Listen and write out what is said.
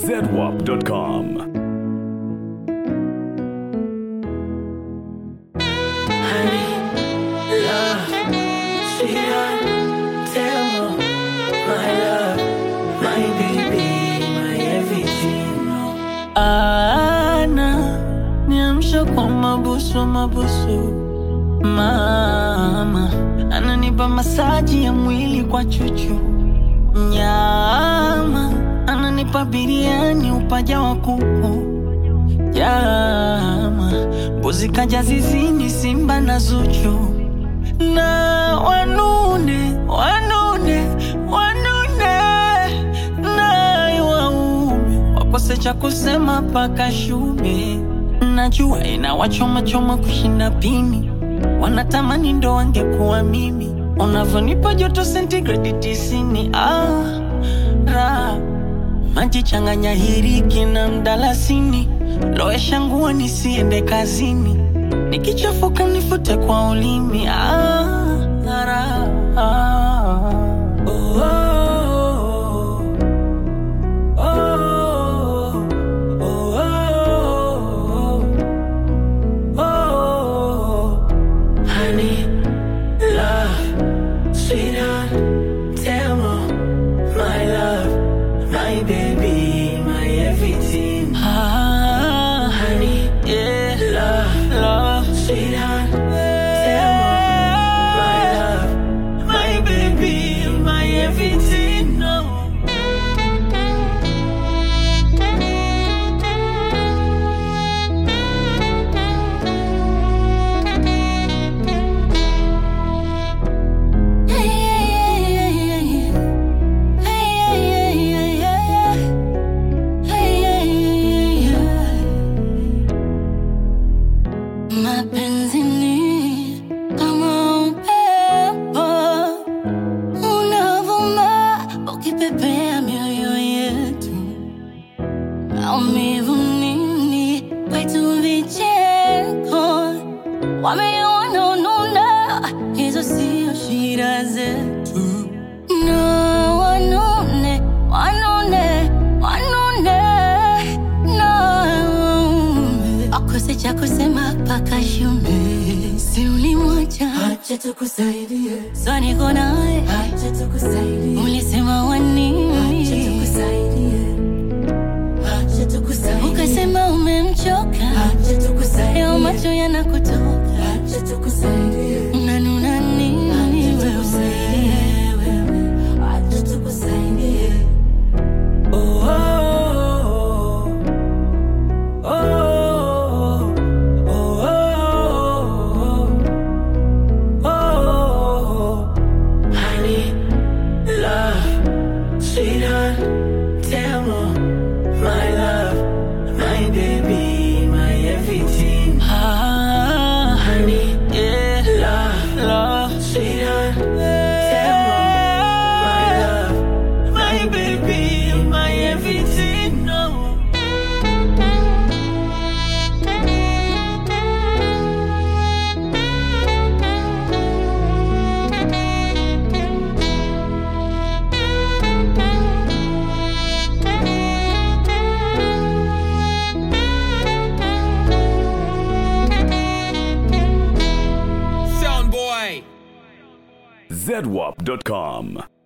zedwap.com. Honey, love, sweetheart, tell me, my love, my baby, my everything. Ana niamsha kwa mabusu mabusu, mama ananipa masaji ya mwili kwa chuchu, nyama ananipa biriani upaja wa kuku jama mbuzi kaja zizini simba na zuchu na wanune wanune wanune naye waume wakose cha kusema paka shume najua inawachomachoma kushinda pini wanatamani ndo wangekuwa mimi unavyonipa joto sentigredi tisini ah, raha maji changanya hiriki na mdalasini, lowesha nguo nisiende kazini, nikichafuka nifute kwa ulimi. Ah, ara, ah. Oh, oh, oh, oh, oh, oh, oh. Honey, love, sweetheart, tell me, my love, my baby, my everything. Ah, honey, yeah, love, love, sweetheart, tell me, my love, my baby, my everything. No. Mapenzi ni kama upepo unavuma ukipepea mioyo yetu, maumivu nini kwetu vicheko, wameona ununa, hizo sio shida zetu. No, wanune, wanune, wanune, no, akose cha kusema paka shume, si ulimwacha, Acha tukusaidie, so niko naye, acha tukusaidie, ulisema wanini, acha tukusaidie, acha tukusaidie, ukasema umemchoka, acha leo tukusaidie, macho yanakutoka, acha tukusaidie. unanuna nini wewe? Acha tukusaidie. Oh, oh, oh, oh, oh, oh, oh. Honey, love, sweetheart, tell me, my love, my baby, my everything. Ah, honey, yeah, love, love, sweetheart, tell me, my love, my baby, my everything. No. zedwap.com.